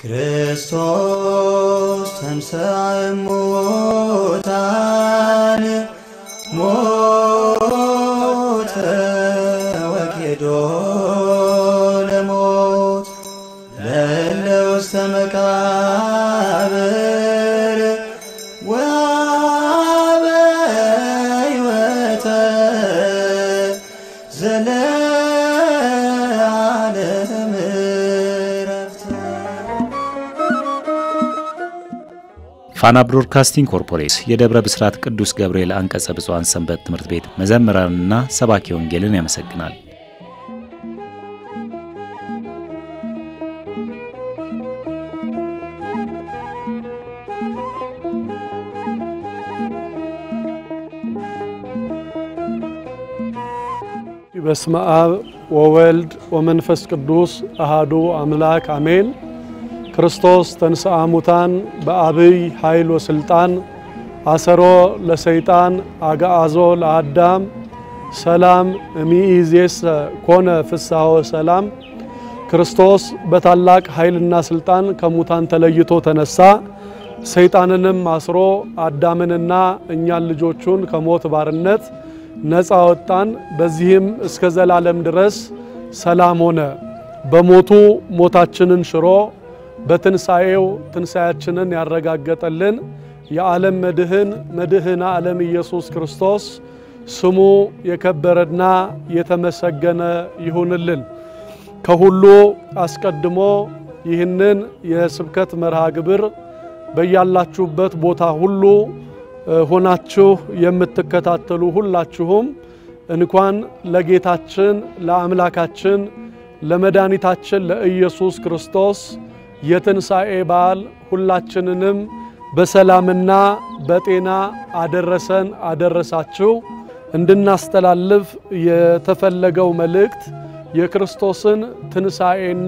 ክርስቶስ ተንሥአ እሙታን ሞተ ወኬዶ ለሞት ለእለ ውስተ መቃብር ወሀበ ሕይወተ ዘለዓለም ዕረፍተ ፋና ብሮድካስቲንግ ኮርፖሬት የደብረ ብስራት ቅዱስ ገብርኤል አንቀጸ ብፁዓን ሰንበት ትምህርት ቤት መዘምራንና ሰባኪ ወንጌልን ያመሰግናል። በስመ አብ ወወልድ ወመንፈስ ቅዱስ አሃዱ አምላክ አሜን። ክርስቶስ ተንሥአ እሙታን በአብይ ኃይል ወስልጣን አሰሮ ለሰይጣን አግዓዞ ለአዳም ሰላም እሚኢዜሰ ኮነ ፍስሐ ወሰላም። ክርስቶስ በታላቅ ኃይልና ስልጣን ከሙታን ተለይቶ ተነሳ። ሰይጣንንም አስሮ አዳምንና እኛን ልጆቹን ከሞት ባርነት ነፃ ወጣን። በዚህም እስከ ዘላለም ድረስ ሰላም ሆነ። በሞቱ ሞታችንን ሽሮ በትንሣኤው ትንሣያችንን ያረጋገጠልን የዓለም መድህን መድህነ ዓለም ኢየሱስ ክርስቶስ ስሙ የከበረና የተመሰገነ ይሁንልን። ከሁሉ አስቀድሞ ይህንን የስብከት መርሃ ግብር በያላችሁበት ቦታ ሁሉ ሆናችሁ የምትከታተሉ ሁላችሁም እንኳን ለጌታችን ለአምላካችን ለመድኃኒታችን ለኢየሱስ ክርስቶስ የትንሣኤ በዓል ሁላችንንም በሰላምና በጤና አደረሰን አደረሳችሁ። እንድናስተላልፍ የተፈለገው መልእክት የክርስቶስን ትንሣኤና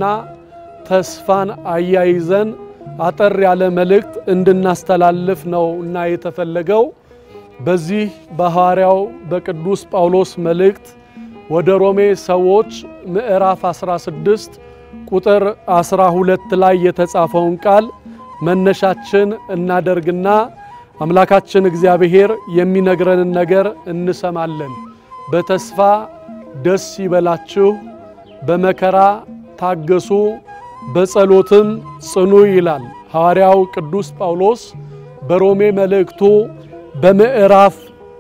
ተስፋን አያይዘን አጠር ያለ መልእክት እንድናስተላልፍ ነው እና የተፈለገው በዚህ በሐዋርያው በቅዱስ ጳውሎስ መልእክት ወደ ሮሜ ሰዎች ምዕራፍ 16 ቁጥር 12 ላይ የተጻፈውን ቃል መነሻችን እናደርግና አምላካችን እግዚአብሔር የሚነግረንን ነገር እንሰማለን። በተስፋ ደስ ይበላችሁ፣ በመከራ ታገሱ በጸሎትም ጽኑ ይላል ሐዋርያው ቅዱስ ጳውሎስ በሮሜ መልእክቱ በምዕራፍ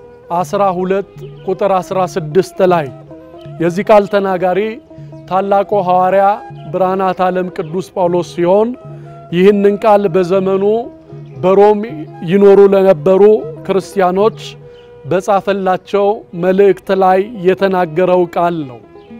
12 ቁጥር 16 ላይ የዚህ ቃል ተናጋሪ ታላቁ ሐዋርያ ብርሃናት ዓለም ቅዱስ ጳውሎስ ሲሆን ይህንን ቃል በዘመኑ በሮም ይኖሩ ለነበሩ ክርስቲያኖች በጻፈላቸው መልእክት ላይ የተናገረው ቃል ነው።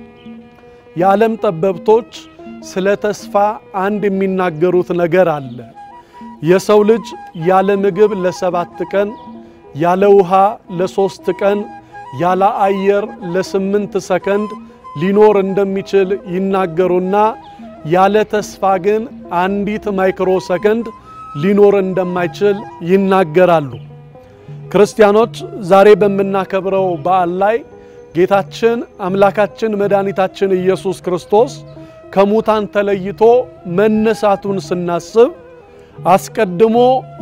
የዓለም ጠበብቶች ስለ ተስፋ አንድ የሚናገሩት ነገር አለ። የሰው ልጅ ያለ ምግብ ለሰባት ቀን፣ ያለ ውሃ ለሶስት ቀን፣ ያለ አየር ለስምንት ሰከንድ ሊኖር እንደሚችል ይናገሩና ያለ ተስፋ ግን አንዲት ማይክሮ ሰከንድ ሊኖር እንደማይችል ይናገራሉ። ክርስቲያኖች ዛሬ በምናከብረው በዓል ላይ ጌታችን አምላካችን መድኃኒታችን ኢየሱስ ክርስቶስ ከሙታን ተለይቶ መነሳቱን ስናስብ አስቀድሞ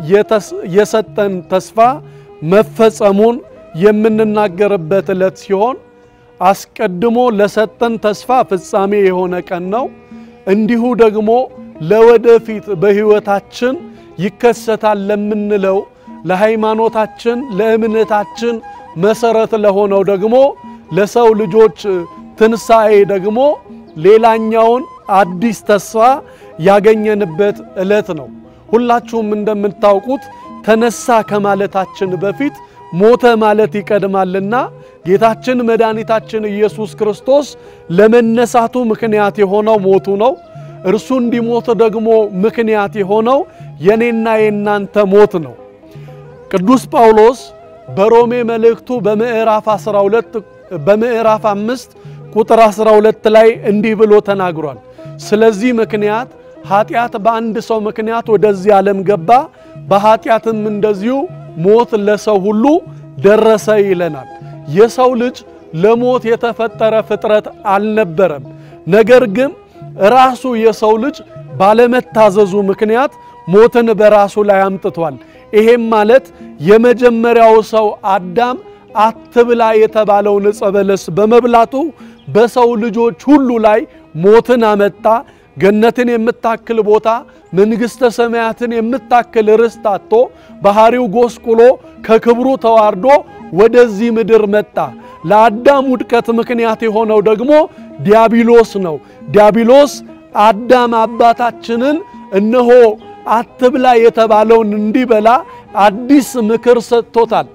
የሰጠን ተስፋ መፈጸሙን የምንናገርበት ዕለት ሲሆን አስቀድሞ ለሰጠን ተስፋ ፍጻሜ የሆነ ቀን ነው። እንዲሁ ደግሞ ለወደፊት በሕይወታችን ይከሰታል ለምንለው ለሃይማኖታችን፣ ለእምነታችን መሰረት ለሆነው ደግሞ ለሰው ልጆች ትንሣኤ ደግሞ ሌላኛውን አዲስ ተስፋ ያገኘንበት ዕለት ነው። ሁላችሁም እንደምታውቁት ተነሳ ከማለታችን በፊት ሞተ ማለት ይቀድማልና ጌታችን መድኃኒታችን ኢየሱስ ክርስቶስ ለመነሳቱ ምክንያት የሆነው ሞቱ ነው። እርሱ እንዲሞት ደግሞ ምክንያት የሆነው የኔና የናንተ ሞት ነው። ቅዱስ ጳውሎስ በሮሜ መልእክቱ በምዕራፍ 12 በምዕራፍ 5 ቁጥር 12 ላይ እንዲህ ብሎ ተናግሯል። ስለዚህ ምክንያት ኃጢአት በአንድ ሰው ምክንያት ወደዚህ ዓለም ገባ፣ በኃጢአትም እንደዚሁ ሞት ለሰው ሁሉ ደረሰ ይለናል። የሰው ልጅ ለሞት የተፈጠረ ፍጥረት አልነበረም። ነገር ግን ራሱ የሰው ልጅ ባለመታዘዙ ምክንያት ሞትን በራሱ ላይ አምጥቷል። ይሄም ማለት የመጀመሪያው ሰው አዳም አትብላ የተባለውን ዕፀ በለስ በመብላቱ በሰው ልጆች ሁሉ ላይ ሞትን አመጣ። ገነትን የምታክል ቦታ መንግሥተ ሰማያትን የምታክል ርስት አጥቶ ባህሪው ጎስቁሎ ከክብሩ ተዋርዶ ወደዚህ ምድር መጣ። ለአዳም ውድቀት ምክንያት የሆነው ደግሞ ዲያብሎስ ነው። ዲያብሎስ አዳም አባታችንን እነሆ አትብላ የተባለውን እንዲበላ አዲስ ምክር ሰጥቶታል።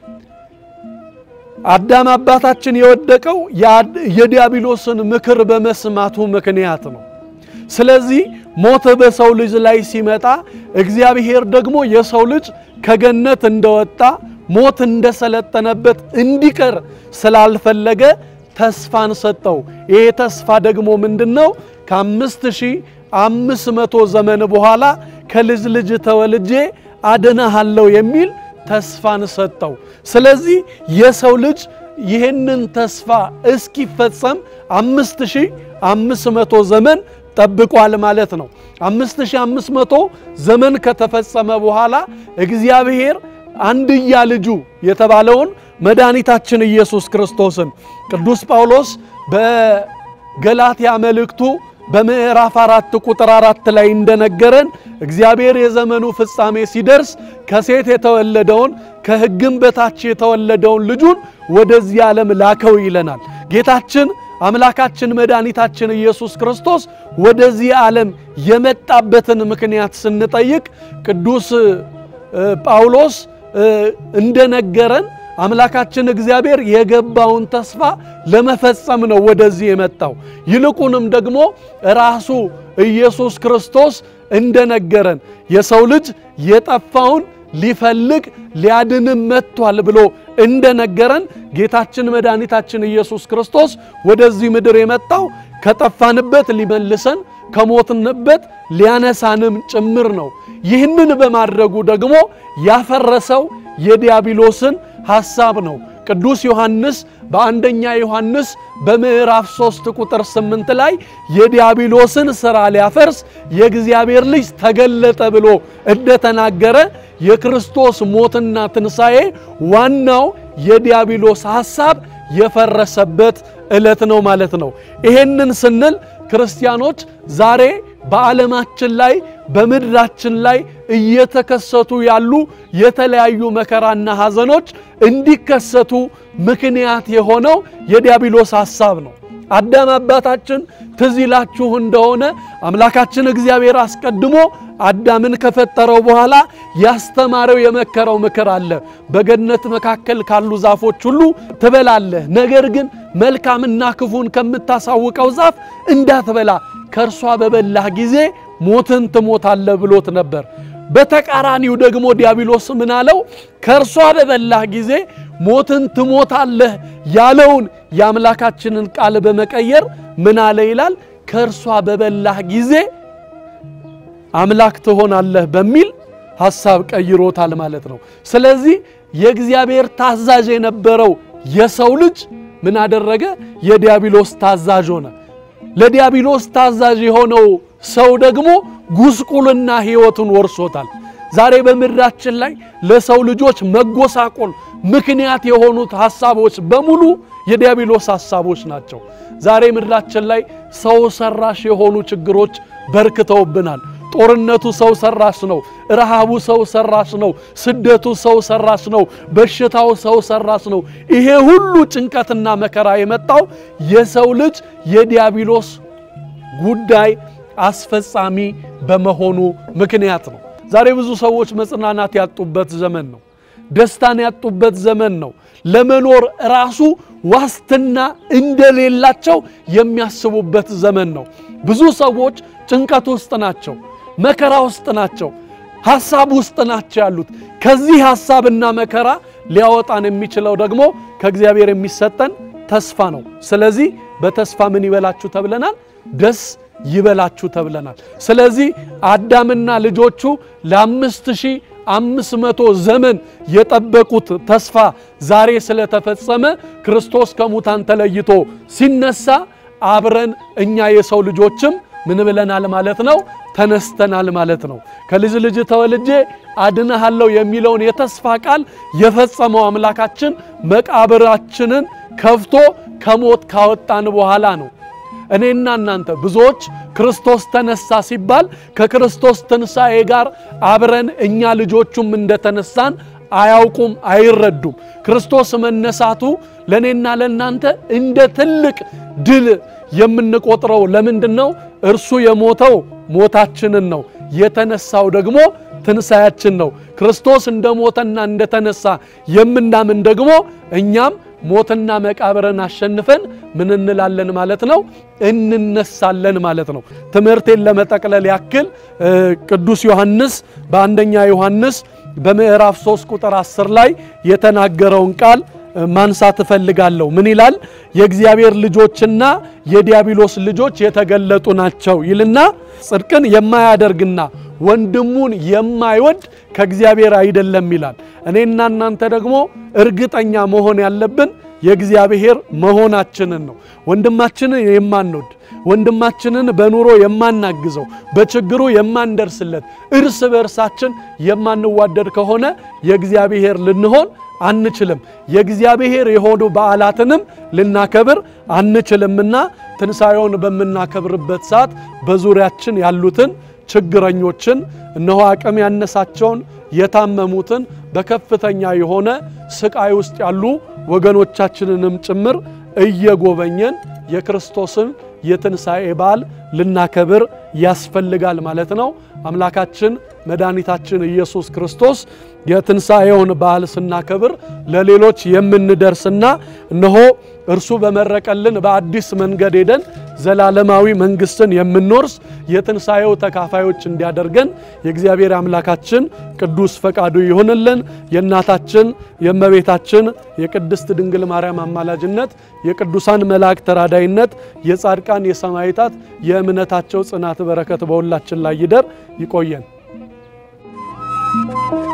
አዳም አባታችን የወደቀው የዲያብሎስን ምክር በመስማቱ ምክንያት ነው። ስለዚህ ሞት በሰው ልጅ ላይ ሲመጣ እግዚአብሔር ደግሞ የሰው ልጅ ከገነት እንደወጣ ሞት እንደሰለጠነበት እንዲቀር ስላልፈለገ ተስፋን ሰጠው። ይሄ ተስፋ ደግሞ ምንድነው? ከአምስት ሺህ አምስት መቶ ዘመን በኋላ ከልጅ ልጅ ተወልጄ አድነሃለሁ የሚል ተስፋን ሰጠው። ስለዚህ የሰው ልጅ ይህንን ተስፋ እስኪፈጸም አምስት ሺህ አምስት መቶ ዘመን ጠብቋል ማለት ነው። አምስት ሺህ አምስት መቶ ዘመን ከተፈጸመ በኋላ እግዚአብሔር አንድያ ልጁ የተባለውን መድኃኒታችን ኢየሱስ ክርስቶስን ቅዱስ ጳውሎስ በገላትያ መልእክቱ በምዕራፍ አራት ቁጥር አራት ላይ እንደነገረን እግዚአብሔር የዘመኑ ፍጻሜ ሲደርስ ከሴት የተወለደውን ከሕግም በታች የተወለደውን ልጁን ወደዚህ ዓለም ላከው ይለናል። ጌታችን አምላካችን መድኃኒታችን ኢየሱስ ክርስቶስ ወደዚህ ዓለም የመጣበትን ምክንያት ስንጠይቅ ቅዱስ ጳውሎስ እንደነገረን አምላካችን እግዚአብሔር የገባውን ተስፋ ለመፈጸም ነው ወደዚህ የመጣው። ይልቁንም ደግሞ ራሱ ኢየሱስ ክርስቶስ እንደነገረን የሰው ልጅ የጠፋውን ሊፈልግ ሊያድንም መጥቷል ብሎ እንደነገረን ጌታችን መድኃኒታችን ኢየሱስ ክርስቶስ ወደዚህ ምድር የመጣው ከጠፋንበት ሊመልሰን ከሞትንበት ሊያነሳንም ጭምር ነው። ይህንን በማድረጉ ደግሞ ያፈረሰው የዲያብሎስን ሐሳብ ነው። ቅዱስ ዮሐንስ በአንደኛ ዮሐንስ በምዕራፍ 3 ቁጥር 8 ላይ የዲያብሎስን ሥራ ሊያፈርስ የእግዚአብሔር ልጅ ተገለጠ ብሎ እንደተናገረ የክርስቶስ ሞትና ትንሣኤ ዋናው የዲያብሎስ ሐሳብ የፈረሰበት ዕለት ነው ማለት ነው። ይሄንን ስንል ክርስቲያኖች ዛሬ በዓለማችን ላይ በምድራችን ላይ እየተከሰቱ ያሉ የተለያዩ መከራና ሐዘኖች እንዲከሰቱ ምክንያት የሆነው የዲያብሎስ ሐሳብ ነው። አዳም አባታችን ትዝ ይላችሁ እንደሆነ አምላካችን እግዚአብሔር አስቀድሞ አዳምን ከፈጠረው በኋላ ያስተማረው የመከረው ምክር አለ። በገነት መካከል ካሉ ዛፎች ሁሉ ትበላለህ፣ ነገር ግን መልካምና ክፉን ከምታሳውቀው ዛፍ እንዳትበላ ከእርሷ በበላህ ጊዜ ሞትን ትሞታለህ ብሎት ነበር። በተቃራኒው ደግሞ ዲያብሎስ ምን አለው? ከእርሷ በበላህ ጊዜ ሞትን ትሞታለህ ያለውን የአምላካችንን ቃል በመቀየር ምን አለ ይላል? ከእርሷ በበላህ ጊዜ አምላክ ትሆናለህ በሚል ሐሳብ ቀይሮታል ማለት ነው። ስለዚህ የእግዚአብሔር ታዛዥ የነበረው የሰው ልጅ ምን አደረገ? የዲያብሎስ ታዛዥ ሆነ። ለዲያብሎስ ታዛዥ የሆነው ሰው ደግሞ ጉስቁልና ሕይወቱን ወርሶታል። ዛሬ በምድራችን ላይ ለሰው ልጆች መጎሳቆል ምክንያት የሆኑት ሐሳቦች በሙሉ የዲያብሎስ ሐሳቦች ናቸው። ዛሬ ምድራችን ላይ ሰው ሰራሽ የሆኑ ችግሮች በርክተውብናል። ጦርነቱ ሰው ሰራሽ ነው። ረሃቡ ሰው ሰራሽ ነው። ስደቱ ሰው ሰራሽ ነው። በሽታው ሰው ሰራሽ ነው። ይሄ ሁሉ ጭንቀትና መከራ የመጣው የሰው ልጅ የዲያብሎስ ጉዳይ አስፈጻሚ በመሆኑ ምክንያት ነው። ዛሬ ብዙ ሰዎች መጽናናት ያጡበት ዘመን ነው። ደስታን ያጡበት ዘመን ነው። ለመኖር ራሱ ዋስትና እንደሌላቸው የሚያስቡበት ዘመን ነው። ብዙ ሰዎች ጭንቀት ውስጥ ናቸው። መከራ ውስጥ ናቸው። ሐሳብ ውስጥ ናቸው ያሉት። ከዚህ ሐሳብና መከራ ሊያወጣን የሚችለው ደግሞ ከእግዚአብሔር የሚሰጠን ተስፋ ነው። ስለዚህ በተስፋ ምን ይበላችሁ ተብለናል? ደስ ይበላችሁ ተብለናል። ስለዚህ አዳምና ልጆቹ ለአምስት ሺህ አምስት መቶ ዘመን የጠበቁት ተስፋ ዛሬ ስለተፈጸመ ክርስቶስ ከሙታን ተለይቶ ሲነሳ አብረን እኛ የሰው ልጆችም ምን ብለናል ማለት ነው? ተነስተናል ማለት ነው። ከልጅ ልጅ ተወልጄ አድንሃለሁ የሚለውን የተስፋ ቃል የፈጸመው አምላካችን መቃብራችንን ከፍቶ ከሞት ካወጣን በኋላ ነው። እኔና እናንተ ብዙዎች ክርስቶስ ተነሳ ሲባል ከክርስቶስ ትንሣኤ ጋር አብረን እኛ ልጆቹም እንደተነሳን አያውቁም፣ አይረዱም። ክርስቶስ መነሳቱ ለእኔና ለእናንተ እንደ ትልቅ ድል የምንቆጥረው ለምንድን ነው? እርሱ የሞተው ሞታችንን ነው፣ የተነሳው ደግሞ ትንሣያችን ነው። ክርስቶስ እንደ ሞተና እንደተነሳ የምናምን ደግሞ እኛም ሞትና መቃብርን አሸንፈን ምን እንላለን ማለት ነው? እንነሳለን ማለት ነው። ትምህርቴን ለመጠቅለል ያክል ቅዱስ ዮሐንስ በአንደኛ ዮሐንስ በምዕራፍ 3 ቁጥር 10 ላይ የተናገረውን ቃል ማንሳት እፈልጋለሁ። ምን ይላል? የእግዚአብሔር ልጆችና የዲያብሎስ ልጆች የተገለጡ ናቸው ይልና ጽድቅን የማያደርግና ወንድሙን የማይወድ ከእግዚአብሔር አይደለም ይላል። እኔና እናንተ ደግሞ እርግጠኛ መሆን ያለብን የእግዚአብሔር መሆናችንን ነው። ወንድማችንን የማንወድ ወንድማችንን በኑሮ የማናግዘው በችግሩ የማንደርስለት እርስ በእርሳችን የማንዋደድ ከሆነ የእግዚአብሔር ልንሆን አንችልም። የእግዚአብሔር የሆኑ በዓላትንም ልናከብር አንችልምና ትንሣኤውን በምናከብርበት ሰዓት በዙሪያችን ያሉትን ችግረኞችን እነሆ አቅም ያነሳቸውን የታመሙትን በከፍተኛ የሆነ ስቃይ ውስጥ ያሉ ወገኖቻችንንም ጭምር እየጎበኘን የክርስቶስን የትንሣኤ በዓል ልናከብር ያስፈልጋል ማለት ነው። አምላካችን መድኃኒታችን ኢየሱስ ክርስቶስ የትንሣኤውን በዓል ስናከብር ለሌሎች የምንደርስና እነሆ እርሱ በመረቀልን በአዲስ መንገድ ሄደን ዘላለማዊ መንግሥትን የምንወርስ የትንሣኤው ተካፋዮች እንዲያደርገን የእግዚአብሔር አምላካችን ቅዱስ ፈቃዱ ይሁንልን። የእናታችን የእመቤታችን የቅድስት ድንግል ማርያም አማላጅነት፣ የቅዱሳን መላእክት ተራዳይነት፣ የጻድቃን የሰማዕታት የእምነታቸው ጽናት በረከት በሁላችን ላይ ይደር። ይቆየን።